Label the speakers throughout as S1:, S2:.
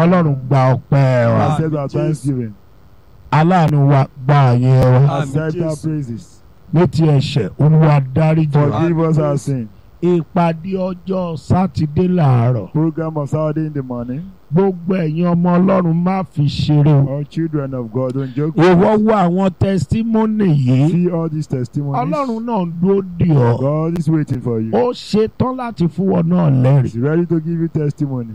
S1: ọlọ́run gba ọpẹ́ wa
S2: Ah,
S3: Accept our
S2: Jesus.
S3: thanksgiving.
S1: aláàánú wa gba àyè wa
S2: Àmín,
S3: Accept our
S2: Jésù.
S3: praises.
S1: ní ti ẹ̀ṣẹ̀ olúwa dáríjì wa
S3: Forgive us our
S2: Àmín,
S3: sin.
S1: ìpàdé ọjọ́ sátidé làárọ̀
S3: Program of Saturday in the morning.
S1: gbogbo ẹ̀yin ọmọ ọlọ́run má fi ṣeré o
S3: All children of God don't joke. with
S1: ìwọ
S3: it.
S1: wo àwọn tẹsítímọ́nì yìí
S3: See all these testimonies.
S1: ọlọ́run náà ń dúró dì ọ́
S3: God is waiting for you.
S1: ó ṣetán láti fún wọn náà lẹ́rìí
S3: He's ready to give you testimony.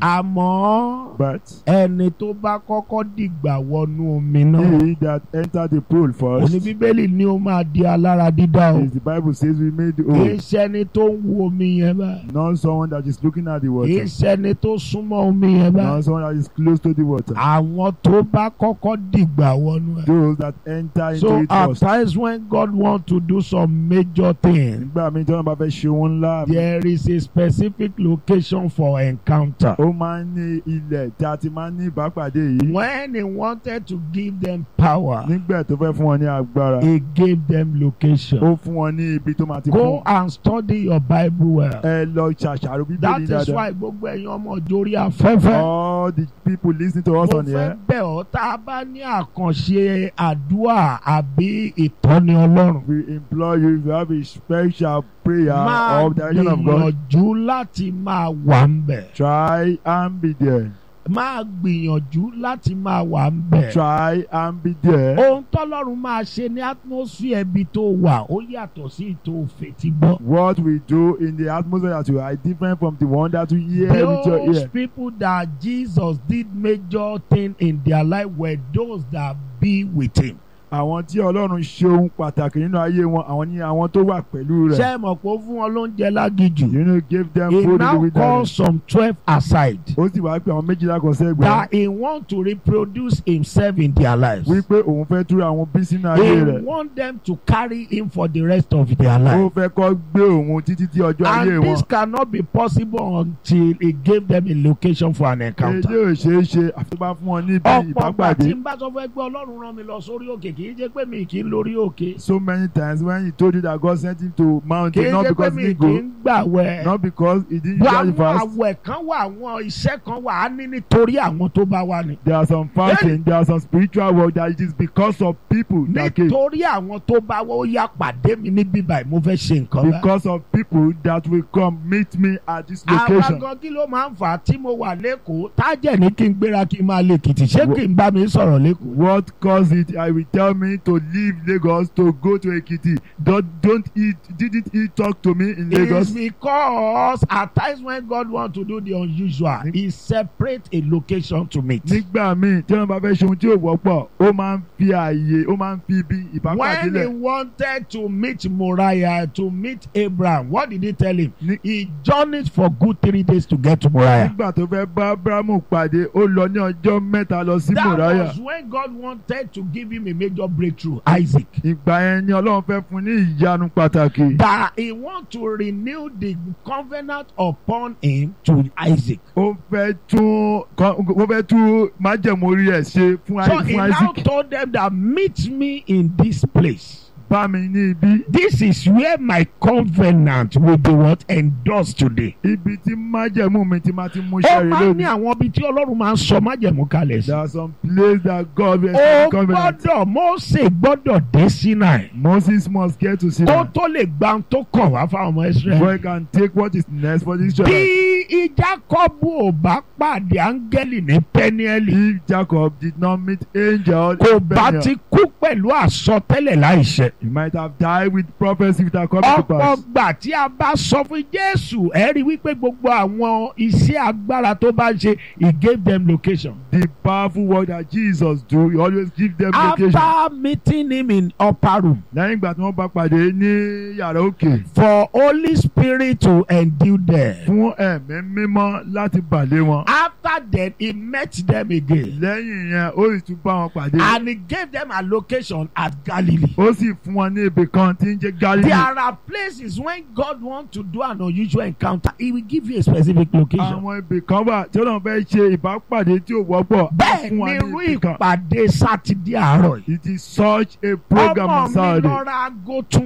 S1: àmọ́
S3: But
S1: ẹni tó bá kọ́kọ́ dìgbà wọnú omi náà
S3: he that entered the pool first,
S1: òní bíbélì ni ó máa di alára dídá o
S3: is the Bible says we made the
S1: kì í
S3: oath.
S1: ṣẹni tó ń wo omi yẹn báyìí
S3: Not someone that is looking at the
S1: kì í
S3: water.
S1: ṣẹni tó súnmọ́ omi yẹn báyìí
S3: Not someone that is close to the water.
S1: àwọn tó bá kọ́kọ́ dìgbà wọnú ẹ̀.
S3: Those that enter into
S1: So
S3: it
S1: at
S3: first.
S1: times when God want to do some major thing,
S3: Nígbà míì tí wọ́n bá fẹ́ ṣe ohun ńlá,
S1: there is a specific location for encounter.
S3: ó máa ń ní ilẹ̀ tí a ti máa ń ní ìbápàdé yìí.
S1: When he wanted to give them power,
S3: Nígbà tó fẹ́ fún wọn ní agbára,
S1: he gave them location.
S3: ó fún wọn ní ibi tó máa ti
S1: Go
S3: fún.
S1: and study your Bible well.
S3: Ẹ lọ ṣàṣàrò
S1: That
S3: bíbélì
S1: is
S3: dáadáa.
S1: why gbogbo ẹ̀yin ọmọ ìjórí afẹ́fẹ́.
S3: All the people listening to us
S1: Mo
S3: on
S1: fẹ́
S3: here,
S1: bẹ̀ ọ́ tá a bá ní àkànṣe àdúrà àbí ìtọ́ni Ọlọ́run.
S3: we implore you if you have a special prayer
S1: Máa
S3: of the direction of God,
S1: gbìyànjú láti máa wà ń bẹ̀.
S3: try and be there.
S1: máa gbìyànjú láti máa wà ń bẹ̀.
S3: Try and be there.
S1: ohun tọ́lọ́run máa ṣe ní atmosphere ibi tó wà ó yàtọ̀ sí ètò òfètí gbọ́.
S3: What we do in the atmosphere that you are is different from the one that you hear with your
S1: those
S3: ear.
S1: people that Jesus did major thing in their life were those that be with him.
S3: Àwọn tí Ọlọ́run ṣe ohun pàtàkì nínú ayé wọn, àwọn ni àwọn tó wà pẹ̀lú
S1: ṣé
S3: rẹ̀.
S1: ẹ mọ̀ pé ó fún wọn lóúnjẹ lágìjù.
S3: You know, give them
S1: he
S3: food in the
S1: now calls
S3: wilderness.
S1: some twelve aside
S3: Ó sì wá pé àwọn méjìlá kan sẹ́gbẹ̀ẹ́.
S1: that he want to reproduce himself in their lives.
S3: Wípé òun fẹ́ túra àwọn bí sínú ayé
S1: he
S3: rẹ̀.
S1: want them to carry him for the rest of their
S3: Ó
S1: life.
S3: fẹ́ kọ́ gbé òun títí tí ọjọ́ ayé
S1: And
S3: wọn.
S1: this cannot be possible until he gave them a location for an
S3: Èdè
S1: encounter.
S3: ò ṣeé ṣe àfi tó bá fún wọn níbi
S1: ọ̀pọ̀ ọgbà
S3: ìbápàdé.
S1: tí n bá sọ fún ẹ pé ọlọ́run rán mi lọ sórí òkè kì í jẹ́ pé mi kì í lórí òkè.
S3: So many times when he told you that God sent him to
S1: kì í
S3: mountain not
S1: jẹ́ pé
S3: because
S1: mi
S3: he
S1: kì í
S3: go
S1: gbàwẹ̀.
S3: not because he didn't
S1: bó
S3: usually
S1: àwọn
S3: fast.
S1: àwẹ̀ kan wà àwọn iṣẹ́ kan wà á ní nítorí àwọn tó bá wà ní.
S3: There are some fasting, there are some spiritual work that it is because of people that came.
S1: nítorí àwọn tó bá wà ó yá pàdé mi níbí báyìí mo fẹ́ ṣe nǹkan báyìí.
S3: Because of people that will come meet me at this
S1: àwa
S3: location.
S1: gan kí ló máa ń fà á tí mo wà lẹ́kọ̀ọ́ tájẹ̀ ní kí n gbéra kí n máa lè kìtì ṣé kí n bá mi sọ̀rọ̀ lẹ́kọ̀ọ́.
S3: What caused it? I will tell me to leave Lagos to go to Ekiti. Don't don't eat. Didn't he talk to me in
S1: It's
S3: Lagos?
S1: because at times when God want to do the unusual, He separate a location to meet.
S3: Nígbà míì tí wọ́n bá fẹ́ ṣe ohun tí ò wọ́pọ̀, ó máa ń fi ààyè, ó máa ń fi ibi ìbápàdé
S1: When he
S3: lẹ̀.
S1: wanted to meet Moriah, to meet Abraham, what did he tell him?
S3: Ní-
S1: He journeyed for good three days to get to Moriah.
S3: Nígbà tó fẹ́ bá Abrahamu pàdé, ó lọ ní ọjọ́ mẹ́ta lọ sí
S1: That
S3: Mòráyà.
S1: was when God wanted to give him a major breakthrough, Isaac.
S3: Ìgbà yẹn ni Ọlọ́run fẹ́ fún ní ìyanu pàtàkì.
S1: That he want to renew the covenant upon him to Isaac.
S3: Ó fẹ́ tún ó fẹ́ tún májẹ̀mú orí ẹ̀ ṣe fún
S1: So
S3: Isaac.
S1: he
S3: fún
S1: now
S3: Isaac.
S1: told them that meet me in this place.
S3: Bá mi ní ibi.
S1: This is where my covenant will be what endorsed today.
S3: Ibi tí májẹ̀mú mi ti máa ti mú
S1: Ó
S3: iṣẹ́ rẹ̀
S1: máa ń ní
S3: lónìí.
S1: àwọn ibi tí Ọlọ́run máa ń sọ májẹ̀mú kalẹ̀ sí.
S3: There are some places that God will
S1: Ó
S3: establish covenant.
S1: gbọ́dọ̀ Mósè gbọ́dọ̀ dé Sinai.
S3: Moses must get to
S1: Kó
S3: Sinai.
S1: tó lè gba ohun tó kàn wá fáwọn ọmọ
S3: Before
S1: Ísírẹ́lì.
S3: he can take what is next for the
S1: Bí
S3: Israelites.
S1: Jákọ́bù ò bá pàdé áńgẹ́lì ní Pẹ́niẹ́lì,
S3: If Jacob did not meet angel
S1: kò
S3: in
S1: bá
S3: Peniel,
S1: ti kú pẹ̀lú àsọtẹ́lẹ̀ láìṣẹ.
S3: he might have died with prophecy without coming to
S1: ọ̀pọ̀
S3: pass.
S1: gbà tí a bá sọ fún Jésù ẹ rí wípé gbogbo àwọn iṣẹ́ agbára tó bá ń ṣe he gave them location.
S3: The powerful work that Jesus do, he always give them location.
S1: after meeting him in upper room
S3: Lẹ́yìn ìgbà tí wọ́n bá pàdé ní yàrá òkè
S1: for Holy Spirit to endue them.
S3: fún ẹ̀mí mímọ́ láti bàlé wọn.
S1: after that he met them again
S3: Lẹ́yìn yẹn, ó sì tún bá wọn pàdé.
S1: and he gave them a location at Galilee.
S3: Ó sì fún wọn ní ibì kan tí ń jẹ́ Galilee.
S1: There are places when God want to do an unusual encounter he will give you a specific location.
S3: Àwọn ibì kan wà tí Ọlọ́run fẹ́ ṣe ìbápàdé tí ò wọ́pọ̀. á
S1: bẹ́ẹ̀
S3: fún wa
S1: ni
S3: ní
S1: irú
S3: ibì kan.
S1: ìpàdé sátidé àárọ̀ yìí.
S3: It is such a program
S1: ọmọ
S3: on
S1: mi
S3: Saturday.
S1: lọ ra aago tuntun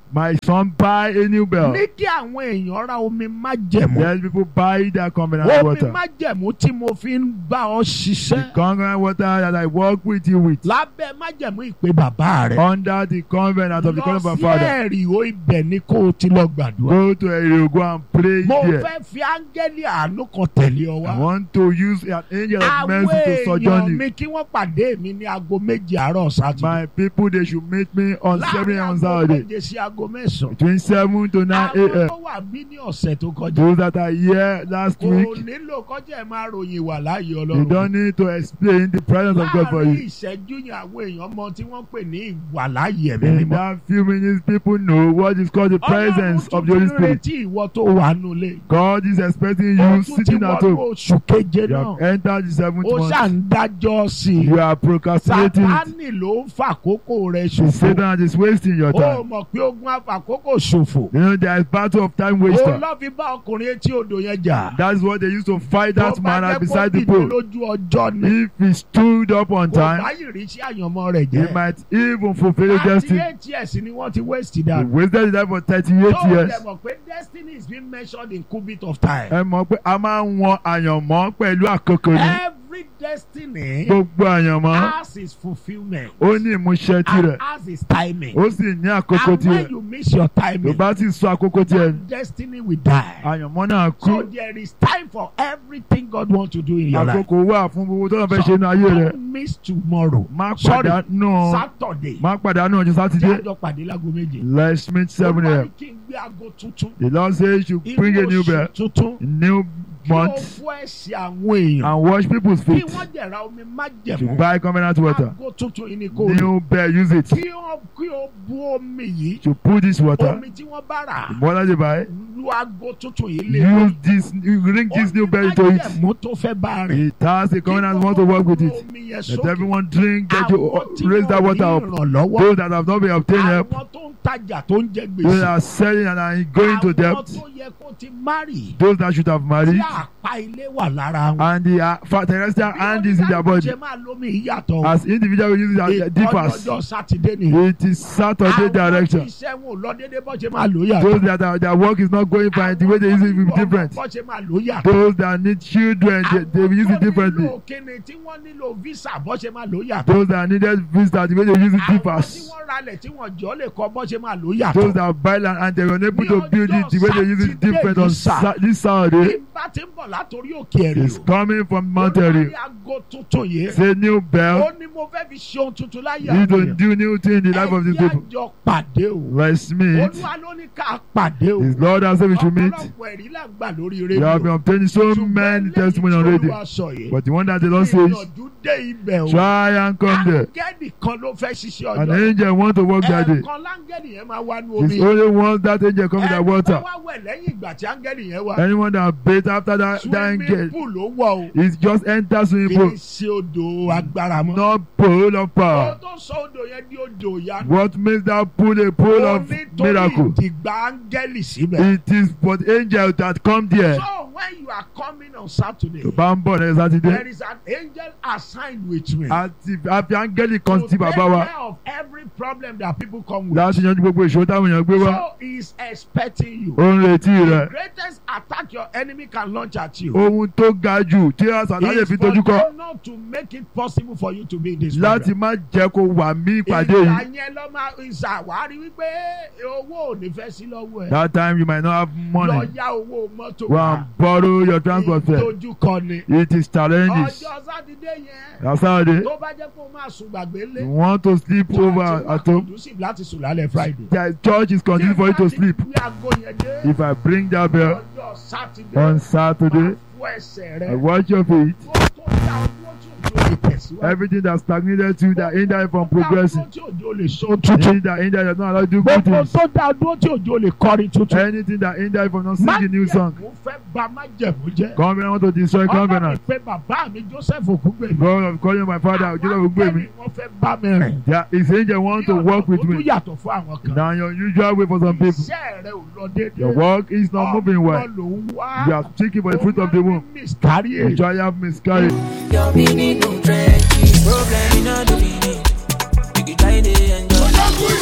S3: My son buy a new bell.
S1: ní kí àwọn èèyàn ra omi májẹ̀mú
S3: Let people buy their covenant
S1: omi
S3: water.
S1: májẹ̀mú tí mo fi ń bá ọ
S3: The
S1: ṣiṣẹ́
S3: covenant water that I work with you with.
S1: lábẹ́ májẹ̀mú ìpè bàbá rẹ̀
S3: Under the covenant of the
S1: lọ
S3: covenant of
S1: sí
S3: our father.
S1: ẹ̀rì o ibẹ̀ ni kó o ti lọ gbàdúrà.
S3: Go to Ere, go and pray
S1: mo
S3: there.
S1: fẹ́ fi áńgẹ́lì àánú kan tẹ̀lé ọ
S3: I
S1: wá.
S3: want to use an angel of
S1: àwọn
S3: mercy to
S1: èèyàn
S3: sojourn you.
S1: mi kí wọ́n pàdé mi ní aago méje àárọ̀ sátidé.
S3: My people, they should meet me on seven
S1: láàrin
S3: on
S1: aago
S3: Saturday.
S1: méje sí aago mẹ́sàn-án.
S3: Between seven to nine
S1: àwọn
S3: a.m.
S1: tó wà bí ní ọ̀sẹ̀ tó kọjá.
S3: Those that are here last
S1: kò
S3: week,
S1: nílò kọjá ẹ̀ máa ròyìn wà láàyè
S3: you
S1: ọlọ́run.
S3: don't need to explain the presence of God for
S1: láàrin
S3: you.
S1: ìṣẹ́jú yẹn àwọn èèyàn mọ tí wọ́n pè ní ìwà láàyè ẹ̀mí
S3: In
S1: mímọ́.
S3: that few minutes, people know what is called the presence of the Holy
S1: Ọlọ́run tún
S3: Spirit.
S1: retí ìwọ tó wà nulẹ̀.
S3: God is expecting
S1: ó
S3: you
S1: tún ti
S3: sitting at
S1: wọnú
S3: home.
S1: oṣù keje
S3: You
S1: náà.
S3: have entered the seventh
S1: ó ṣà
S3: month.
S1: ń dájọ́ sí i.
S3: You are procrastinating it.
S1: sátánì ló ń fàkókò rẹ̀
S3: The
S1: ṣòfò.
S3: Satan is wasting your
S1: ó
S3: time.
S1: mọ̀ pé ogun àfàkókò ṣòfò.
S3: You know, there is battle of time
S1: ó
S3: waster.
S1: lọ́ fi bá ọkùnrin etí odò yẹn jà.
S3: That's what they used to fight
S1: tó
S3: that
S1: bá
S3: man
S1: jẹ́
S3: at
S1: kó
S3: beside the
S1: dìde
S3: pool.
S1: lójú ọjọ́ ni.
S3: If he stood up on
S1: kò
S3: time,
S1: bá ìrísí àyànmọ́ rẹ̀
S3: he
S1: jẹ́.
S3: might even fulfill his
S1: àti
S3: destiny.
S1: eight years ni wọ́n ti waste
S3: He
S1: dànù.
S3: wasted his life for thirty-eight
S1: tó
S3: years.
S1: dẹ̀ mọ̀ pé destiny is being measured in cubit of time.
S3: Ẹ mọ̀ pé a máa ń wọn àyànmọ́ pẹ̀lú àkókò ni.
S1: every destiny
S3: Gbogbo àyànmọ́
S1: has its fulfilment.
S3: ó ní ìmúṣẹ
S1: and
S3: tirẹ̀.
S1: has its timing.
S3: Ó sì ní àkókò
S1: and when
S3: tirẹ̀.
S1: you miss your
S3: Tó
S1: timing.
S3: bá ti sọ àkókò tiẹ̀,
S1: that destiny will die.
S3: àyànmọ́ náà
S1: So
S3: kú.
S1: there is time for everything God wants to do in your life.
S3: Àkókò wà fún gbogbo tó lọ fẹ́ ṣe inú ayé rẹ̀.
S1: Don't miss tomorrow.
S3: Má
S1: Sorry,
S3: pàdánù
S1: Saturday.
S3: má pàdánù ọjọ́
S1: Tí
S3: sátidé.
S1: àjọ pàdé lágo méje.
S3: Let's meet seven
S1: Olúwa
S3: a.m.
S1: ní kí n gbé aago tuntun.
S3: The Lord says you
S1: Inú
S3: bring a new
S1: oṣù
S3: bell,
S1: tuntun.
S3: new
S1: Kí o
S3: month,
S1: fún ẹ̀sìn àwọn èèyàn.
S3: and wash people's
S1: Kí
S3: feet.
S1: wọ́n jẹ̀ra omi
S3: To
S1: májẹ̀mú.
S3: buy covenant water.
S1: Aago tuntun yìí ni kò rí.
S3: New bell, use it.
S1: Kí o kí o bu omi yìí.
S3: To put this water.
S1: Omi tí wọ́n bá rà.
S3: The water they buy,
S1: Lu aago tuntun yìí lé.
S3: use this, you bring this new bell into it.
S1: Májẹ̀mú tó fẹ́ bá rìn.
S3: It has a covenant, want to work with it.
S1: Omi yẹn
S3: Let
S1: sókè.
S3: everyone drink, get you,
S1: Àwọn tí
S3: raise that
S1: wọ́n
S3: water
S1: ní
S3: up.
S1: ìrànlọ́wọ́.
S3: Those that have not been obtained help,
S1: Àwọn tó ń tajà tó ń jẹ
S3: those
S1: gbèsè.
S3: that are selling and are going to
S1: Àwọn
S3: debt,
S1: tó yẹ kó ti márì.
S3: those that should have
S1: Tí
S3: married,
S1: àpá ilé wà lára wọn.
S3: and the uh, fa- terrestrial
S1: Bí
S3: hand is in their
S1: oníkálukú
S3: body.
S1: ṣe máa lómi ìyàtọ̀.
S3: As individual we use it as differs.
S1: Ọjọ́ Sátidé ni.
S3: It is Saturday
S1: Àwọn tí
S3: direction.
S1: iṣẹ́ wọn ò lọ déédéé bọ́ ṣe máa lò yàtọ̀.
S3: Those that are, their work is not going fine, the way they use it will be different.
S1: Bọ́ ṣe máa lò yàtọ̀.
S3: Those that need children, they, they will use it differently.
S1: Àwọn tó nílò kíni tí wọ́n nílò visa bọ́ ṣe máa lò yàtọ̀.
S3: Those that needed visa, the way they use it
S1: Àwọn tí
S3: differs.
S1: wọ́n ralẹ̀ tí wọ́n jọ lè kọ́ bọ́ ṣe máa lò
S3: Those
S1: yàtọ̀.
S3: that buy land and they were unable
S1: Ní
S3: to build it, the way they use it
S1: Saturday
S3: different on
S1: yìí sà.
S3: sa- this Saturday.
S1: Ìbá ti ń bọ̀ látòrí òkè ẹ̀rì
S3: It's
S1: o.
S3: coming from Mount
S1: Olúwa
S3: Eri.
S1: ní aago tuntun yìí.
S3: Say new
S1: Ó
S3: bell.
S1: ní mo fẹ́ fi ṣe ohun tuntun láyé
S3: You need to
S1: àwọn èèyàn.
S3: do new thing in the life of these
S1: Ẹ
S3: people.
S1: jẹ́ àjọ pàdé o.
S3: Let's meet.
S1: Olúwa ló ní ká pàdé o.
S3: His Lord has said we should meet.
S1: Ọ̀pọ̀lọpọ̀ ẹ̀rí là ń gbà lórí
S3: You have been
S1: rédíò.
S3: obtaining so many testimonies on radio. But the one that the Lord says,
S1: Ìyànjú dé ibẹ̀ o.
S3: try and come there.
S1: Áńgẹ́lì kan ló fẹ́ ṣiṣẹ́
S3: An
S1: ọjọ́.
S3: angel want to work that day.
S1: Ẹ̀ẹ̀kan láńgẹ́lì yẹn máa wá ní omi.
S3: It's only once that angel come in that
S1: Ẹni
S3: water.
S1: tó wá wẹ̀ lẹ́yìn ìgbà tí áńgẹ́lì yẹn wá.
S3: Anyone that bathe after that, that
S1: Swimming
S3: angel,
S1: pool ló wọ̀ o.
S3: it just enters swimming
S1: Kì í
S3: pool.
S1: ṣe odò agbára mọ́.
S3: Not pool of
S1: Ó
S3: power.
S1: tó sọ odò yẹn di odò ìyanu.
S3: What makes that pool a pool
S1: Ó
S3: of
S1: nítorí
S3: miracle?
S1: ìdìgbà áńgẹ́lì síbẹ̀.
S3: It is for the angel that come there.
S1: So when you are coming on Saturday,
S3: tó bá ń bọ̀ ní
S1: there
S3: sátidé
S1: is an angel assigned with me.
S3: àti àfi áńgẹ́lì kan
S1: to
S3: sí
S1: take
S3: bàbá wa
S1: care of every problem that people come with.
S3: láti yanjú gbogbo ìṣòro táwọn èèyàn gbé wá
S1: So he is expecting you.
S3: ó ń retí
S1: The
S3: rẹ̀
S1: greatest attack your enemy can launch at you.
S3: ohun tó ga jù tí àṣàlá lè
S1: is
S3: fi
S1: for
S3: dojú kọ
S1: them not to make it possible for you to be in this
S3: láti
S1: program.
S3: má jẹ́ kó wà mí ìpàdé
S1: Ìgbà
S3: yìí
S1: yẹn lọ máa ìṣàwárí wípé owó ò ní fẹ́ sí lọ́wọ́ ẹ̀.
S3: that time you might not have
S1: Lọ
S3: money
S1: yá owó mọ́tò
S3: go and borrow your transport fare
S1: Ìdojúkọ ni.
S3: it is challenges
S1: Ọjọ́ Sátidé yẹn.
S3: na Saturday
S1: Tó bá jẹ́ pé o máa sùn gbàgbé lé.
S3: you want to sleep over at home
S1: conducive láti sùn lálẹ́ Friday.
S3: the church is conducive for you to sleep
S1: Ní aago yẹn dé.
S3: if I bring that bell
S1: Ọjọ́ Sátidé.
S3: on Saturday
S1: Fún ẹsẹ̀
S3: I
S1: rẹ̀.
S3: watch your feet
S1: Tó tó dá ọdún tí òjò lè tẹ̀síwájú.
S3: everything that stagnated you that hinder you from progressing
S1: Tó dá ọdún tí òjò lè so tuntun.
S3: anything that hinder you not allow you to do good
S1: Gbogbo
S3: things
S1: tó dá ọdún tí òjò lè kọrin tuntun.
S3: anything that hinder you from not singing new song
S1: Májẹ̀mú fẹ́ bà májẹ̀mú jẹ́.
S3: covenant want to destroy
S1: Ọlọ́run
S3: covenant
S1: pé bàbá mi Joseph Ògúngbèmí.
S3: God of calling my father ojúlọ gbogbo èmi
S1: Wọ́n fẹ́ bá mi rìn.
S3: that his angel want to work with
S1: Bí ọ̀nà tó
S3: me
S1: tún yàtọ̀ fún àwọn kan.
S3: na your usual way for some people
S1: Iṣẹ́ rẹ̀ ò lọ déédéé.
S3: your work is not moving well
S1: Ọmọ ló ń wá.
S3: you are seeking for the fruit of the womb
S1: Miscarry.
S3: you try have miscarriage
S2: Your meaning no trenches. Problem in all the meaning. You can try to enjoy.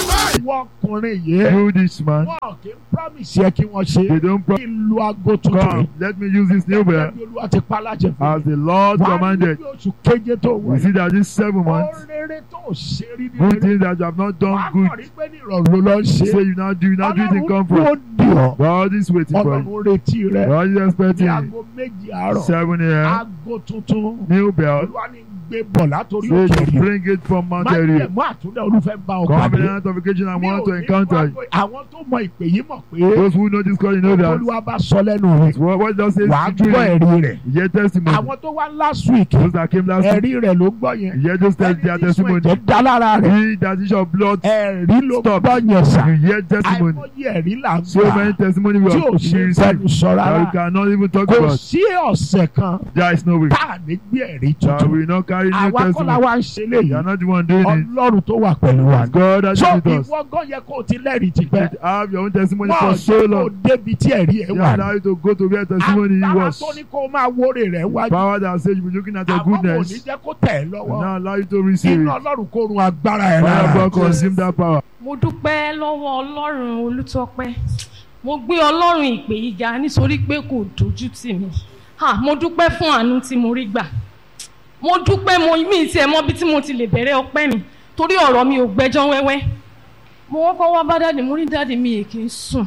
S1: ìwọ ọkùnrin yìí
S3: You this man,
S1: wọn kì í promise yẹ kí wọ́n ṣe
S3: they don't
S1: kí n lu aago tuntun
S3: come. Let me use this new bell
S1: Gẹ́gẹ́ bí olúwa ti pa láṣẹ fún
S3: as the Lord
S1: mi. Wàá rí
S3: commanded.
S1: bí oṣù keje tó
S3: We
S1: wọ̀
S3: see that these seven months,
S1: ọ̀rẹ́rẹ́ tó ṣe rí ní
S3: good
S1: rere
S3: things that you have not
S1: wàá
S3: done
S1: kàn
S3: good,
S1: rí pé ní ìrọ̀rùn ló lọ ṣe
S3: say you now do, you now do it in
S1: ọlọ́run
S3: comfort.
S1: tó dì ọ́
S3: God is waiting for you.
S1: ọlọ́run retí rẹ
S3: God is
S1: ní
S3: expecting you.
S1: aago méjì àárọ̀
S3: Seven a.m.
S1: aago tuntun
S3: New bell.
S1: olúwa ní gbé bọ̀ látòrí
S3: Say
S1: òkè
S3: to
S1: rí
S3: bring it from Mount
S1: má
S3: Area.
S1: jẹ̀ mọ́ àtúndẹ̀ olúfẹ́ bá ọ pàdé
S3: Covenant of occasion I
S1: Mi ò
S3: want to
S1: ní
S3: encounter
S1: wá
S3: you.
S1: pé àwọn tó mọ ìpè yìí mọ̀ pé
S3: Those who know this God, you know that.
S1: olúwa bá sọ lẹ́nu rẹ̀
S3: What, what does it
S1: wàá
S3: say?
S1: gbọ́ ẹ̀rí rẹ̀
S3: You hear testimony.
S1: àwọn tó wá last week
S3: Those that came last week,
S1: ẹ̀rí rẹ̀ ló gbọ́ yẹn
S3: you hear those tes- their
S1: ẹni tí sùn
S3: testimony.
S1: ẹ̀jẹ̀ dá lára rẹ̀
S3: He that is your blood,
S1: ẹ̀rí ló
S3: Stop.
S1: gbọ́ yẹn sà
S3: you hear testimony.
S1: àìmọye ẹ̀rí là ń
S3: So many
S1: gbà
S3: testimony we
S1: tí ò
S3: have
S1: ṣe
S3: we
S1: fẹnu
S3: receive
S1: sọ
S3: that we
S1: rárá
S3: cannot even talk
S1: kò
S3: about.
S1: sí ọ̀sẹ̀ kan
S3: There is no way
S1: tá à ní gbé ẹ̀rí
S3: that
S1: tuntun
S3: we will not carry new
S1: àwa kọ́ la
S3: testimony.
S1: wá ń ṣe
S3: You
S1: léyìí
S3: are not the one doing it.
S1: ọlọ́run tó wà pẹ̀lú wa
S3: It's God that
S1: so
S3: is with us.
S1: ìwọ gan yẹ kó o ti lẹ́rìí ti
S3: You
S1: pẹ́
S3: should have your own testimony
S1: wọ́n
S3: for so
S1: jẹ́ kó o
S3: long.
S1: débi tí ẹ̀rí ẹ̀
S3: They
S1: wà
S3: allow you to go to where testimony
S1: agbára
S3: was.
S1: tó ní kó o máa wórè rẹ̀ wájú
S3: Power that says you be looking at your
S1: àwọn kò ní
S3: goodness.
S1: jẹ́ kó tẹ̀ ẹ́
S3: And
S1: lọ́wọ́
S3: now allow you to receive
S1: inú
S3: it.
S1: ọlọ́run kó run agbára ẹ̀
S3: Fire
S1: rárá
S3: God consume that power.
S2: mo dúpẹ́ lọ́wọ́ ọlọ́run olùtọ́pẹ́ mo gbé ọlọ́run ìpè yìí ga nítorí pé kò dojú tì mí Ha, mo dúpẹ́ fún àánú tí mo rí gbà mo dúpẹ́ mo mí tiẹ̀ mọ́ bí tí mo ti lè bẹ̀rẹ̀ ọpẹ́ mi torí ọ̀rọ̀ mi ò gbẹ́jọ́ wẹ́wẹ́ mo kọ́kọ́ wá bá dáàdì mo ní dáàdì mi èkì ń sùn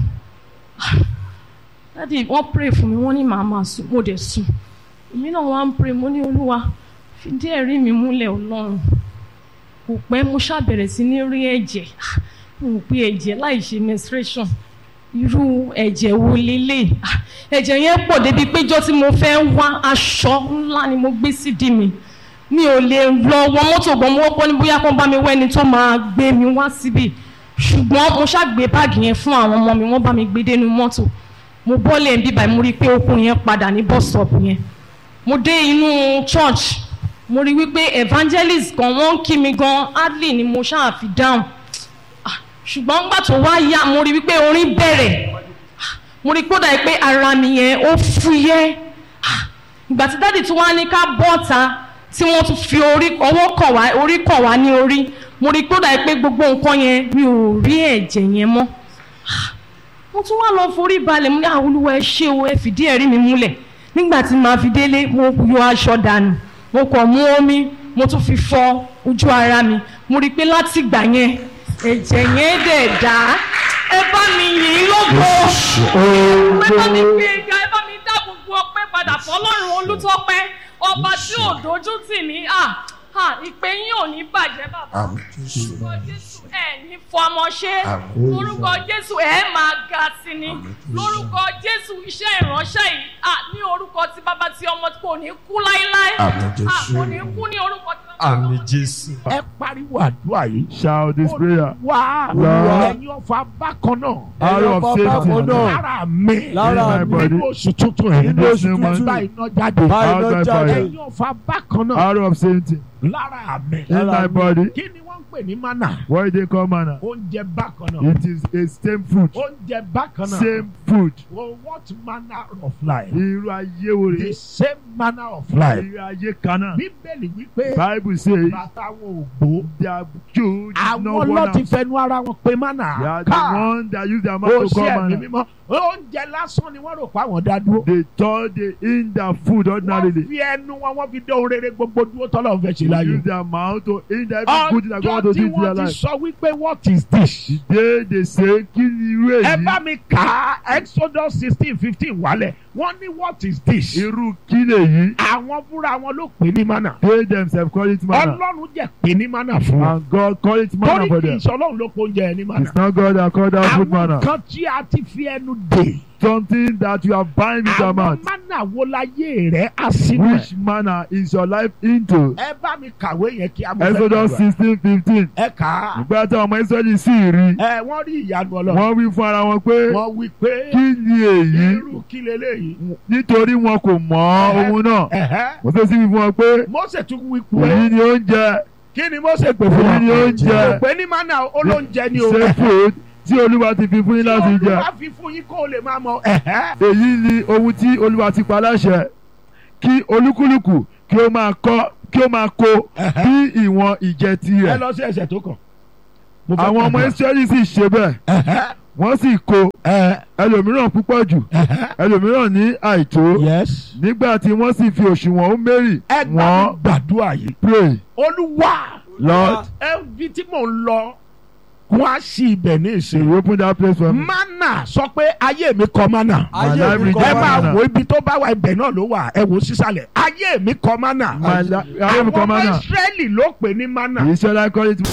S2: dáàdì wọ́n pray fún mi wọ́n ní màá máa sùn mo dẹ̀ sùn èmi náà wá ń pray mo ní olúwa fìdí ẹ̀rí mi múlẹ̀ ọlọ́run kò pẹ́ mo ṣàbẹ̀rẹ̀ sí ní rí ẹ̀jẹ̀ mo rò pé ẹ̀jẹ̀ láì ṣe menstruation irú ẹ̀jẹ̀ wo lélẹ̀ Ah, ẹ̀jẹ̀ yẹn pọ̀ débi péjọ tí mo fẹ́ wá aṣọ ńlá ni mo gbé sídìí mi mi ò lè lọ wọ mọ́tò gan mo wọ́pọ̀ ní bóyá kó bá mi wẹ́ni tó máa gbé mi wá síbì ṣùgbọ́n mo ṣàgbé báàgì yẹn fún àwọn ọmọ mi wọ́n bá mi gbé dénú mọ́tò mo bọ́lẹ̀ ń bíbá mo rí i pé okùn yẹn padà ní bus stop yẹn mo dé inú church mo rí wípé evangelist kan wọ́n ń kí mi gan hardly ni mo ṣáà fi dáhùn Ah, ṣùgbọ́n nígbà tó wá yá mo rí wípé orin bẹ̀rẹ̀ Ah, mo rí kódà pé ara mi yẹn ó fúyẹ́ Ah, ìgbà tí dáàdì tí wọ́n á ní ká bọ́ta tí wọ́n tún fi orí ọwọ́ kàn wá orí kàn wá ní orí mo rí kódà pé gbogbo nǹkan yẹn mi ò rí ẹ̀jẹ̀ yẹn mọ́ Ah, mo tún wá lọ forí balẹ̀ mo ní àwọn olúwa ẹ ṣé o ẹ fìdí ẹ̀rí mi múlẹ̀ nígbà tí màá fi délé mo yọ aṣọ dànù mo kàn mú omi mo tún fi fọ ojú ara mi mo rí i pé láti ìgbà yẹn ẹ̀jẹ̀ yẹn dẹ̀ dá ẹ bá mi yìn ín lógo ẹ bá mi gbé e ga ẹ bá mi dá gbogbo ọpẹ́ padà fọ́lọ́run olùtọ́pẹ́ ọba tí ò dojú tì mí à à ìpè yín ò ní bàjẹ́ bàbá
S4: Àmín Jésù.
S2: orúkọ jésù ẹ ní fọmọ ṣe
S4: Àmín.
S2: lórúkọ jésù ẹ máa ga sí ni
S4: Àmín.
S2: lórúkọ jésù iṣẹ́ ìránṣẹ́ yìí à ní orúkọ tí bàbá tí ọmọ kò ní kú láéláé
S4: Àmín
S2: à
S4: Jésù.
S2: kò ní kú ní orúkọ tí bàbá
S4: Àmín Jésù.
S1: ẹ pariwo àdúrà yìí
S3: Shout this prayer.
S1: wá
S3: Lord.
S1: ẹ̀yin ọ̀fà bákan náà
S3: Arrow of
S5: bákan
S3: safety.
S5: náà.
S1: lára mi
S5: Lára
S3: mi.
S1: nínú oṣù tuntun yìí
S3: Nínú oṣù
S1: ẹ
S3: tuntun.
S1: bá iná jáde
S5: Báyìí
S3: Out
S5: lọ
S3: by
S5: jáde.
S3: fire.
S1: ẹ̀yin ọ̀fà bákan náà
S3: Arrow of safety.
S1: lára mi
S3: In
S5: Lára
S3: my
S5: mi.
S3: body.
S1: kí ni wọ́n ń pè ní mánà
S3: What they call manna.
S1: oúnjẹ bákan náà
S3: It is a same food.
S1: oúnjẹ bákan náà
S3: Same food.
S1: well what manner of life
S3: Irú ayé wo
S1: the
S3: rè?
S1: same manner of life
S3: Irú ayé kan náà.
S1: bíbélì wípé
S3: Bible say
S1: bàtà wọn ò gbó
S3: their Jew did not
S1: àwọn
S3: want
S1: lọ́ọ́ ti
S3: am.
S1: fẹnu ara wọn pé mánà
S3: They are the
S1: ká
S3: one that use their
S1: ó
S3: mouth to
S1: ṣe
S3: call
S1: ẹ̀mí
S3: manna.
S1: mímọ́ oúnjẹ lásán ni wọ́n rò pé àwọn dá dúró
S3: They thought they in their food
S1: wọ́n
S3: ordinarily.
S1: fi ẹnu wọn wọ́n fi dé ohun rere gbogbo dúró tọ́lọ́ fẹ́ ṣe láyé
S3: Use their mouth to in their every good thing that God
S1: ọjọ́
S3: to
S1: tí
S3: do in their
S1: wọ́n ti
S3: life.
S1: sọ wípé what is this
S3: The day they say kí ni irú
S1: ẹ bá
S3: èyí?
S1: mi kà á exodus sixteen fifteen wálẹ̀ wọ́n ní what is this
S3: Irú kí lèyí?
S1: àwọn fúnra wọn ló pè ní mánà
S3: They themselves call it manna.
S1: ọlọ́run jẹ́ pè ní mánà fún wọn
S3: And God call it manna
S1: torí
S3: for
S1: kì í
S3: them.
S1: ṣe ọlọ́run ló kó oúnjẹ ẹ ní mánà
S3: It's not God that called that food
S1: àwọn
S3: manna.
S1: kan tí a ti fi ẹnu dè
S3: Something that you have bind with your
S1: àwọn
S3: mouth.
S1: mánà wo láyé rẹ̀ á sínú ẹ̀
S3: Which manna is your life into?
S1: ẹ bá mi kàwé yẹn kí a mọ̀ fẹ́
S3: Exodus
S1: gbàdúrà.
S3: sixteen fifteen.
S1: ẹ kà á
S3: Ìgbà tí àwọn ọmọ Ísírẹ́lì sì rí.
S1: ẹ wọ́n rí ìyanu ọlọ́run
S3: Wọ́n wí fún ara wọn pé
S1: wọ́n wí pé
S3: kí ni èyí?
S1: irú kí leléyìí
S3: Nítorí wọn kò mọ ohun náà.
S1: ẹ̀hẹ́
S3: Mo ṣe sí wí fún wọn pé
S1: Mósè tún wí
S3: èyí
S1: pé
S3: ni oúnjẹ
S1: kí ni Mósè pè fún
S3: èyí ni
S1: wọn
S3: oúnjẹ
S1: pé ní mánà olóúnjẹ ni o
S3: ṣe food tí Olúwa ti fi fún yín láti
S1: tí
S3: jẹ.
S1: Olúwa fi fún yín kó o lè máa mọ ẹ̀hẹ́
S3: Èyí ni ohun tí Olúwa ti pa láṣẹ kí olúkúlùkù kí ó máa kọ́ kí ó máa kó
S1: ẹ̀hẹ́
S3: bí ìwọ̀n ìjẹ
S1: ẹ
S3: tirẹ̀.
S1: lọ sí ẹsẹ̀ tó kàn mo fẹ́
S3: àwọn ọmọ
S1: gbàdúrà.
S3: israẹli sì ṣe bẹ́ẹ̀
S1: Ẹ̀hẹ́,
S3: wọ́n sì kó
S1: ẹ̀,
S3: ẹlòmíràn púpọ̀ jù
S1: ẹ̀hẹ́.
S3: ẹlòmíràn ní àìtó
S1: yes.
S3: nígbà tí wọ́n sì fi òṣùwọ̀n Hómérì
S1: ẹ gbà mí
S3: wọ́n
S1: gbàdúrà yìí.
S3: pray
S1: olúwa
S3: Lord
S1: ẹbí tí mò ń lọ wọ́n á sí ibẹ̀ ní
S3: say
S1: ìsìn.
S3: you open that place for me
S1: mana sọ pé ayé mi kọ mana.
S3: my life
S4: mi kọ
S1: ẹ
S3: redeem
S1: máa
S3: manna
S1: wo ibi tó bá wà ibẹ̀ náà ló wà ẹ wo sísàlẹ̀ ayé mi kọ mana.
S3: my life ayé
S1: àwọn
S3: mi kọ
S1: ọmọ
S3: manna
S1: Ísírẹ́lì ló pè ní mana.
S3: the Israelite call it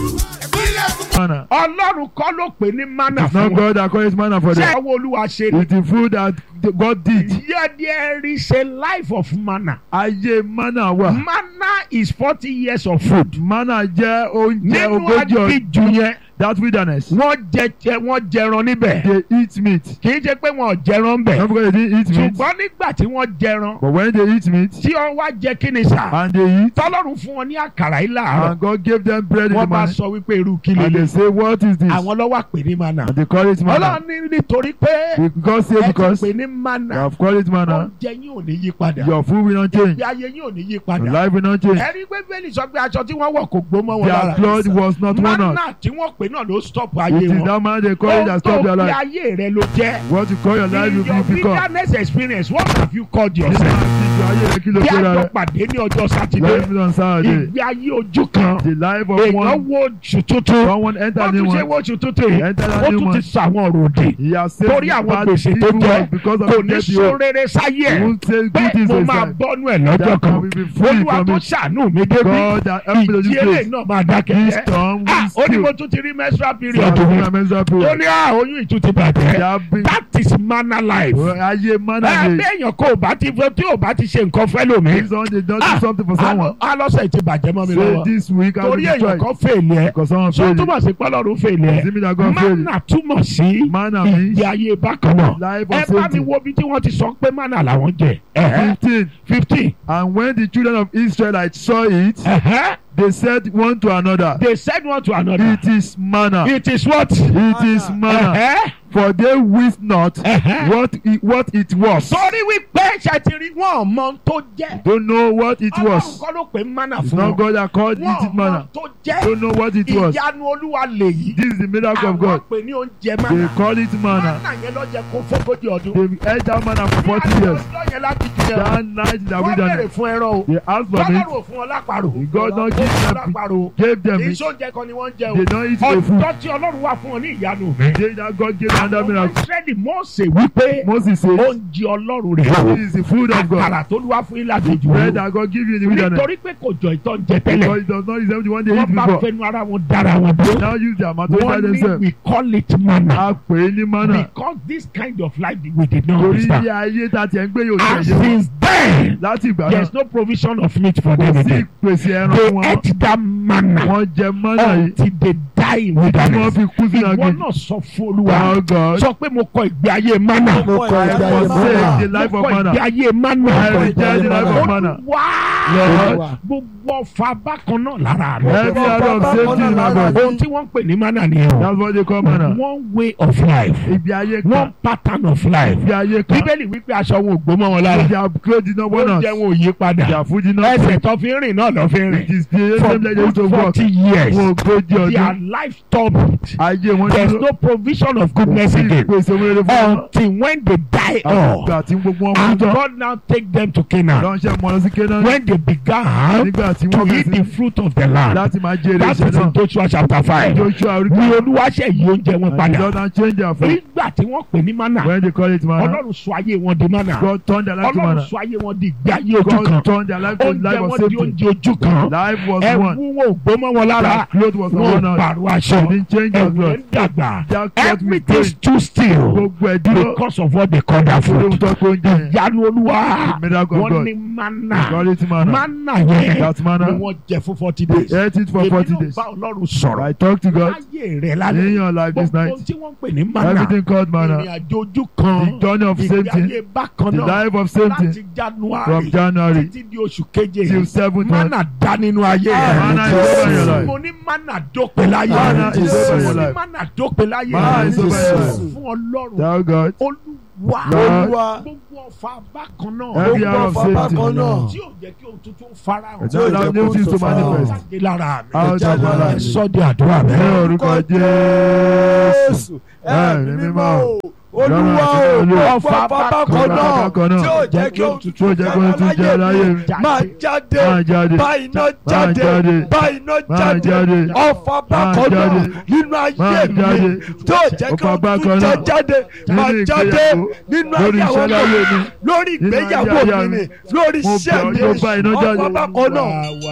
S3: manna
S1: ọlọ́run kọ́ ló pè ní mana
S3: it's not
S1: fún wọn.
S3: God that call it manna for
S1: ṣé
S3: them
S1: àwọn olúwa ṣe ni.
S3: it's the food that God did
S1: Yeah, there is a life of manna.
S3: ayé manna wà
S1: Manna is forty years of food.
S3: manna jẹ́ oúnjẹ
S1: Nínú
S3: ogójì
S1: aginjù
S3: ọdún
S1: yẹn,
S3: that wilderness
S1: wọ́n jẹ jẹ wọ́n jẹran níbẹ̀.
S3: they eat meat
S1: Kì í ṣe pé wọn ò jẹran bẹ̀.
S3: not because they didn't eat meat
S1: Ṣùgbọ́n nígbà tí wọ́n jẹran,
S3: but when they eat meat
S1: tí wọ́n wá jẹ kí ni sà?
S3: and they eat
S1: Tọ́lọ́run fún wọn ní àkàrà yìí láàárọ̀.
S3: and God gave them bread in the
S1: Wọ́n bá
S3: morning
S1: sọ wípé irú kí
S3: and they
S1: lélẹ̀.
S3: say what is this
S1: Àwọn lọ́wọ́ pè ní manna.
S3: and they call it manna
S1: Ọlọ́run ní nítorí pé
S3: because say
S1: ẹ ti
S3: because
S1: pè ní
S3: they
S1: manna.
S3: have called it manna
S1: Oúnjẹ yín ò ní yí padà.
S3: your food will not change
S1: Ìgbé ayé yín ò ní yí
S3: your
S1: padà.
S3: life will not change
S1: Ẹ̀rí pé Bẹ́ẹ̀ni sọ pé aṣọ tí wọ́n wọ̀ kò gbó mọ́ wọn
S3: their
S1: lára.
S3: blood was not worn out
S1: Manna tí wọ́n pè náà ló stop
S3: it
S1: ayé
S3: is
S1: wọn.
S3: that man they call it
S1: Ohun
S3: that
S1: tó
S3: stop their
S1: fi
S3: life
S1: ayé rẹ ló jẹ́.
S3: what you call your life
S1: In
S3: will
S1: your
S3: be become
S1: wilderness experience, what have you called
S3: nígbà
S1: yourself?
S3: tí ìjọ ayé rẹ kí ló
S1: Bí
S3: kó
S1: àjọ
S3: rẹ
S1: pàdé ní ọjọ́ Sátidé,
S3: life on Saturday
S1: ìgbé ayé ojú kan,
S3: the life of
S1: èèyàn
S3: one
S1: wo oṣù tuntun,
S3: someone enter
S1: ó
S3: new
S1: tún ṣe
S3: one
S1: wo oṣù tuntun yìí,
S3: enter
S1: ó
S3: that new
S1: tún ti
S3: one
S1: sọ àwọn ọ̀rọ̀ òdì.
S3: he has saved
S1: Torí àwọn
S3: bad
S1: gbèsè tó
S3: evil
S1: jẹ́,
S3: ones because of
S1: Kò
S3: the
S1: ní
S3: death he
S1: sún
S3: owed
S1: rere sáyé
S3: he
S1: ẹ̀.
S3: won't say
S1: Pé
S3: good things
S1: mo
S3: for
S1: máa
S3: himself
S1: bọ́nú ẹ̀ lọ́jọ́
S3: that
S1: kan.
S3: can be free
S1: Olúwa
S3: from
S1: tó
S3: it
S1: ṣàánú mi débi.
S3: God that help me to
S1: Ìjì
S3: this
S1: eléyìí
S3: place
S1: náà máa dákẹ́
S3: this
S1: jẹ́.
S3: storm
S1: Ah,
S3: will
S1: Ó ní mo
S3: still
S1: tún ti rí menstrual
S3: for
S1: period
S3: the
S1: mi.
S3: menstrual
S1: Ó
S3: period
S1: ní ah, oyún ìtú ti
S3: they
S1: bàjẹ́.
S3: have been
S1: That is manna life.
S3: ayé manna
S1: ẹ
S3: dey
S1: béèyàn kò bá ti fẹ́ tí ò bá ti ṣe nǹkan fẹ́ lómi.
S3: this one they don do something for someone
S1: alọ́sẹ̀ ti bàjẹ́ mọ́ mi
S3: say
S1: lọ́wọ́.
S3: this week I will
S1: torí èèyàn
S3: destroy
S1: kan fèèlì ẹ.
S3: because someone
S1: sọ
S3: fail it
S1: túmọ̀ sí pọ́lọ́run fèèlì ẹ.
S3: see me that God fail
S1: manna túmọ̀ sí
S3: manna means
S1: ìgbé ayé bákan náà.
S3: life
S1: ẹ
S3: of
S1: bá mi
S3: safety
S1: wo bí tí wọ́n ti sọ pé manna làwọn jẹ.
S3: fifteen
S1: fifteen.
S3: and when the children of Israelites saw it they said one to another
S1: they said one to another.
S3: it is manna
S1: it is what.
S3: it is manna
S1: Uh-huh.
S3: for they wist not
S1: Uh-huh.
S3: what it, what it was
S1: torí wípé ṣètìrí wọn mọ ohun tó jẹ́.
S3: don't know what it
S1: ọlọ́run
S3: was
S1: kọ́ ló pè manna
S3: it's
S1: fún
S3: not
S1: wọn.
S3: God that called it
S1: wọn
S3: it
S1: mọ
S3: manna
S1: ohun tó jẹ́.
S3: don't know what it was
S1: ìyanu olúwa lèyí.
S3: this is the miracle of
S1: àwọn
S3: God
S1: pè ní oúnjẹ
S3: they
S1: manna.
S3: call it manna
S1: manna yẹn ló jẹ kó fógójì ọdún.
S3: they ate that manna for forty
S1: Ní
S3: years
S1: ọjọ́ yẹn láti jù yẹn.
S3: that night in the
S1: wọ́n bèrè
S3: wilderness
S1: fún ẹran o.
S3: they asked for meat
S1: tọ́lọ́rù ò fún ọ lápàrò.
S3: God don
S1: Ó
S3: give
S1: fún ọ
S3: them
S1: lápàrò.
S3: gave them
S1: kì í
S3: meat
S1: ṣoúnjẹ kan ni wọ́n ń jẹ o.
S3: they don eat the food
S1: ọjọ́ tí ọlọ́run wà fún ọ ní ìyanu mi.
S3: they that God gave them that
S1: àwọn
S3: miracle
S1: ìsírẹ́lì mọ́ọ̀sẹ̀ wípé
S3: Moses said
S1: oúnjẹ ọlọ́run rẹ̀ o.
S3: this is the food of God
S1: àkàrà tó lúwa fún yín láti jù
S3: bread
S1: ú.
S3: that God give you in the wilderness
S1: nítorí pé kò jọ ìtọ́ ń jẹ tẹ́lẹ̀.
S3: because it does not resemble the one they eat
S1: wọ́n bá
S3: before
S1: fẹnu ara wọn dára wọn dúró.
S3: now use their mouth to try
S1: wọ́n ní
S3: themselves
S1: we call it manna.
S3: a pè é ní manna
S1: because this kind of life we did not
S3: torí
S1: understand.
S3: ilé ayé tá a ti ẹ̀ ń gbé yóò
S1: and
S3: ṣe yé wọn
S1: since then
S3: láti ìgbà
S1: there
S3: náà
S1: is no provision of meat for
S3: kò
S1: them
S3: sí
S1: again.
S3: ìpèsè ẹran
S1: they
S3: fún wọn
S1: ate that manna
S3: wọ́n jẹ manna yìí
S1: until they die in
S3: tí wọ́n
S1: wilderness.
S3: fi kú sínú
S1: ìwọ
S3: agbègbè
S1: náà sọ fún olúwa
S3: oh God
S1: sọ pé mo kọ ìgbé ayé manna.
S4: Mo kọ ìgbé ayé
S3: I forsake
S4: manna.
S3: the life
S1: mo
S3: of
S1: kọ
S3: manna
S1: ìgbé ayé manna.
S3: I reject the life of manna
S1: wá
S3: Lord
S1: gbogbo ọfà bákan náà lára rẹ.
S3: every area of safety in my body
S1: ohun tí wọ́n ń pè ní manna ni o.
S3: that's what they call manna
S1: one way of life
S3: ìgbé ayé kan
S1: one pattern of life.
S3: ìgbé ayé kan
S1: bíbélì wípé aṣọ wọn ò gbó mọ́ wọn lára.
S3: their clothes did not burn out
S1: oúnjẹ wọn ò yí padà.
S3: their food did not
S1: ẹsẹ̀ tó fi ń rìn náà lọ́ fi ń
S3: it
S1: rìn.
S3: is the
S1: for
S3: same like they used to
S1: good
S3: work
S1: forty years
S3: wọn ò gbójú
S1: their
S3: ọdún
S1: life stopped.
S3: ayé wọn
S1: there is
S3: dúró
S1: no provision of goodness
S3: sí
S1: again
S3: ìpèsè owó rere fún wọn
S1: until when they die
S3: àwọn
S1: off
S3: ìgbà tí gbogbo wọn kú
S1: and
S3: tán
S1: God now take them to Canaan
S3: lọ́nṣẹ́ mọ́ lọ sí Kénáánì
S1: when they began
S3: nígbà tí
S1: to
S3: wọ́n
S1: eat the
S3: bẹ̀rẹ̀ sí
S1: fruit of the land
S3: láti máa jèrè
S1: that
S3: iṣẹ́
S1: is in
S3: náà
S1: Joshua chapter five
S3: Joshua orí
S1: ni olúwa ṣe yí oúnjẹ wọn
S3: and the
S1: padà
S3: Lord and change their food
S1: nígbà tí wọ́n pè ní manna
S3: when they call it manna
S1: ọlọ́run sọ ayé wọn di manna
S3: God turn their life to
S1: ọlọ́run
S3: manna
S1: sọ ayé wọn di ìgbé ayé ojú kan
S3: God turn their life to
S1: oúnjẹ
S3: life of
S1: wọn di
S3: safety
S1: oúnjẹ ojú kan
S3: life was
S1: ẹ̀wù
S3: one
S1: wọn ò gbó mọ́ wọn lára
S3: that cloth was
S1: wọn
S3: one
S1: ò
S3: out
S1: pààrọ̀
S3: they
S1: aṣọ
S3: didn't change their
S1: ẹ̀wù
S3: cloth
S1: ń dàgbà
S3: that cloth was
S1: everything
S3: growing
S1: stood still
S3: gbogbo ẹ̀ dúró
S1: because of what they call that
S3: torí ohun
S1: food
S3: tó kó oúnjẹ yẹn
S1: ìyanu olúwa
S3: the miracle of
S1: wọ́n
S3: God
S1: ní manna
S3: call it manna
S1: manna yẹn
S3: that manna
S1: ni wọ́n jẹ fún forty
S3: they
S1: days
S3: ate it for
S1: èmi
S3: forty
S1: ló
S3: days
S1: bá ọlọ́run sọ̀rọ̀
S3: I talk to God
S1: láyé rẹ̀
S3: in
S1: lálẹ́
S3: your life this
S1: gbogbo
S3: night
S1: ohun tí wọ́n ń pè ní manna
S3: everything called manna
S1: ìrìn àjò ojú
S3: the
S1: kan
S3: journey of
S1: ìgbé
S3: safety
S1: ayé bákan
S3: the
S1: náà
S3: life of safety
S1: láti january
S3: from January
S1: títí di oṣù keje
S3: till seventh month
S1: manna dá nínú ayé
S3: manna is over your life
S1: mo ní manna dópin láyé
S3: Manna
S4: is over
S1: mo
S3: your
S1: ní
S3: life.
S1: manna dópin láyé
S3: Manna
S4: is over your life.
S1: fún ọlọ́run
S3: tell God
S1: olúwa wá
S3: Lord.
S4: olúwa
S1: gbogbo ọ̀fà bákan náà
S3: Every
S4: gbogbo
S3: hour of
S4: ọ̀fà
S3: safety.
S4: bákan náà
S1: tí ò jẹ́ kí ohun tuntun farahàn
S3: Ẹ̀jẹ̀ allow new things to manifest.
S1: jáde lára mi
S3: Out of my
S1: ẹ
S3: life.
S1: sọ di àdúrà
S3: Ní
S1: bẹ́ẹ̀.
S3: orúkọ Jésù.
S4: jésù ẹ̀mí mímọ́ o olúwa
S3: Lọ́run àti
S4: o
S3: Olú.
S4: ọ̀fà bákan
S3: Ọ̀fà
S4: náà
S3: bákan náà.
S4: tí ò jẹ́ kí ohun
S3: Tí ó
S4: tuntun
S3: jẹ́ kí ohun tuntun jẹ́ láyé mi.
S4: máa jáde
S3: Máa jáde.
S4: bá iná
S3: Máa
S4: jáde
S3: jáde.
S4: bá iná
S3: Máa
S4: jáde
S3: jáde.
S4: ọ̀fà bákan náà
S3: jáde.
S4: nínú
S3: Máa
S4: ayé mi
S3: jáde.
S4: tí ò jẹ́ kí
S3: Ọ̀fà
S4: ohun
S3: bákan
S4: tuntun jẹ́
S3: náà.
S4: jáde máa
S3: Nínú
S4: jáde
S3: ìgbéyàwó.
S4: nínú
S3: Lórí
S4: ayé
S3: iṣẹ́
S4: àwọn
S3: láyé
S4: ọmọ
S3: mi.
S4: lórí
S3: Nínú
S4: ìgbéyàwó
S3: ayé
S4: mi ni
S3: mi.
S4: lórí
S3: Mo
S4: iṣẹ́
S3: bẹ̀ ọ́
S4: mi
S3: yóò bá iná jáde.
S4: ọ̀fà bákan náà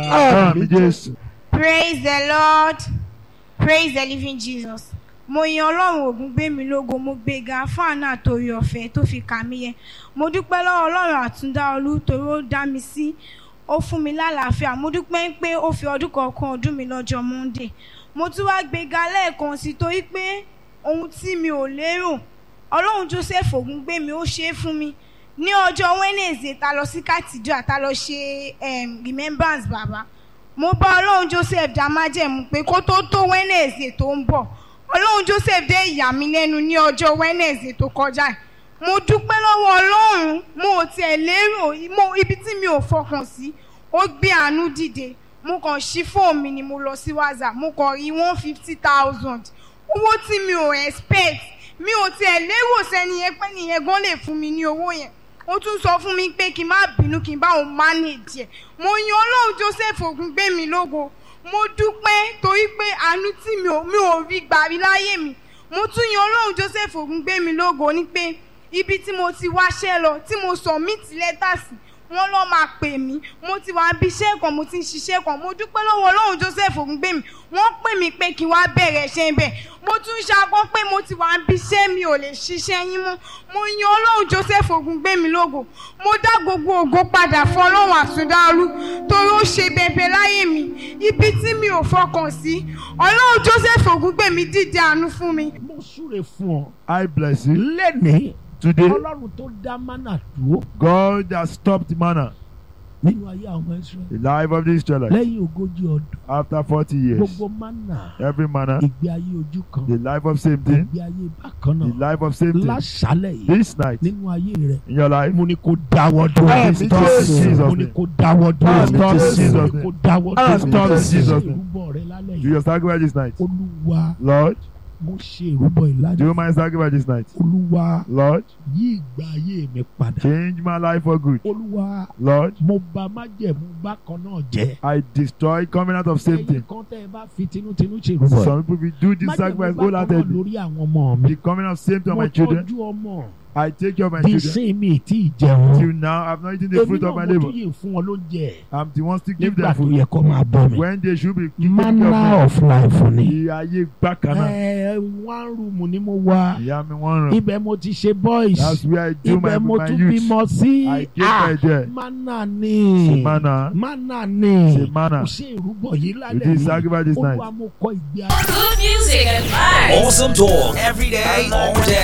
S3: Àmì Jésù.
S5: Praise the Lord. Praise the living Jesus. Mo yan Ọlọ́run ògùn gbé mi lógo, mo gbéga fún àánú àtòrí ọ̀fẹ́ tó fi kà mí yẹ. Mo dúpẹ́ lọ́wọ́ Ọlọ́run àtúndá olú torí ó dá mi sí. Ó fún mi lálàáfíà. Mo dúpẹ́ pé ó fi ọdún kọ̀ọ̀kan ọdún mi lọ́jọ́ Monday. Mo tún wá gbéga lẹ́ẹ̀kan sí torí pé ohun tí mi ò lérò. Ọlọ́run Joseph ògùn gbé mi ó ṣe é fún mi. Ní ọjọ́ Wednesday ta lọ sí Kàtìjọ́ ta lọ ṣe em, remembrance bàbá mo bá ọlọ́run joseph dá májẹ̀mú pé kó tó tó wednesday tó ń bọ̀ ọlọ́run joseph dé ìyà mí lẹ́nu ní ọjọ́ wednesday tó kọjá yìí mo dúpẹ́ lọ́wọ́ ọlọ́run mo ò tiẹ̀ lérò mo ibi tí mi ò fọkàn sí ó gbé àánú dìde mo kàn ṣí fóònù mi ni mo lọ sí whatsapp mo kàn rí one fifty thousand owó tí mi ò expect mi ò tiẹ̀ lérò sẹ́ni yẹn pé nìyẹn gan lè fún mi ní owó yẹn ó tún sọ fún mi pé kí n má bínú kí n bá òun manage ẹ̀ mo yan ọlọ́run joseph ògúngbé mi lógo mo dúpẹ́ torí pé àánú tí mi ò mi ò rí gbà rí láyé mi mo tún yan ọlọ́run joseph ògúngbé mi lógo ní pé ibi tí mo ti wáṣẹ́ lọ tí mo submit lẹ́tà sí wọ́n lọ́ máa pè mí mo ti wá bí iṣẹ́ kan mo ti ń ṣiṣẹ́ kan mo dúpẹ́ lọ́wọ́ ọlọ́run joseph ògúngbé mi wọ́n pè mí pé kí n wá bẹ̀rẹ̀ iṣẹ́ bẹ̀ mo tún ṣàkọ́ pé mo ti wá bí iṣẹ́ mi ò lè ṣiṣẹ́ yín mọ́ mo yan ọlọ́run joseph ògúngbé mi lógo mo dá gbogbo ògo padà fún ọlọ́run àtúndáolú torí ó ṣe bẹbẹ láyé mi ibi tí mi ò fọkàn sí ọlọ́run joseph ògúngbé mi dìde àánú fún mi
S1: mo súre fún ọ
S3: I bless you.
S1: lẹ́nìí
S3: Today,
S1: ọlọ́run tó dá mánà dúró
S3: God has stopped manna.
S1: nínú ayé àwọn israẹli
S3: The life of the Israelites.
S1: lẹ́yìn ogójì ọdún
S3: After 40 years,
S1: gbogbo mánà
S3: every manna,
S1: ìgbé ayé ojú kan
S3: the life of same thing,
S1: ìgbé ayé bákan
S3: the
S1: náà
S3: life of same thing.
S1: láṣálẹ̀ yìí
S3: This night,
S1: nínú ayé rẹ
S3: in your life,
S1: mo ní kó dáwọ́ dúró
S4: Àmín
S3: stop
S4: Jésù.
S3: in Jesus'
S1: mo ní
S3: name.
S1: kó dáwọ́ dúró
S4: Àmín
S3: Stop in
S4: Jésù.
S3: Jesus'
S1: mo ní
S3: name.
S1: kó dáwọ́
S4: Àmín
S1: dúró
S3: Stop in
S4: Jésù.
S3: Jesus' name.
S1: ìrúbọ rẹ lálẹ́
S3: Do
S1: yìí
S3: your sacrifice this night.
S1: olúwa
S3: Lord,
S1: mo ṣe ìrúbọ
S3: do
S1: ìlànà
S3: you mind sacrifice this night?
S1: olúwa
S3: Lord,
S1: yí ìgbà ayé mi padà
S3: change my life for good.
S1: olúwa
S3: Lord,
S1: mo bà májẹ̀mú bákan náà jẹ́
S3: I destroy covenant of same
S1: ẹ̀yin
S3: thing.
S1: kan tẹ́ ẹ bá fi tinútinú ṣe ìrúbọ
S3: Some people will do this
S1: májẹ̀mú
S3: sacrifice
S1: bákan náà
S3: wholeheartedly.
S1: lórí àwọn ọmọ mi
S3: The covenant of same thing on
S1: mo
S3: my children.
S1: tọ́jú ọmọ
S3: I take care of my
S1: di
S3: children.
S1: sin mi tí ì jẹun
S3: Till now, I've not eaten the
S1: èmi
S3: fruit
S1: náà
S3: of my
S1: mo
S3: labor.
S1: tún yìí fún wọn lóúnjẹ
S3: I'm the one still give
S1: nígbà
S3: them
S1: tó
S3: food
S1: yẹ kó máa bọ́ mi
S3: when they should be taking
S1: manner
S3: care of
S1: of life ni
S3: me. Ìyá ayé gbàkànnà.
S1: ẹ one room ni mo wà
S3: Ìyá mi wọ́n ràn.
S1: ibẹ̀ mo ti ṣe boys
S3: That's where I do my
S1: ibẹ̀ mo
S3: my
S1: tún
S3: youth.
S1: bímọ sí
S3: I give my there.
S1: manner ni
S3: Ṣe manna.
S1: manner ni
S3: Ṣe manna.
S1: kò ṣe ìrúbọ yìí
S3: You
S1: lálẹ́
S3: did
S1: yìí
S3: sacrifice this night.
S1: olúwa mo kọ ìgbé ayé.
S6: Good music and vibes.
S7: Awesome talk every day, all day.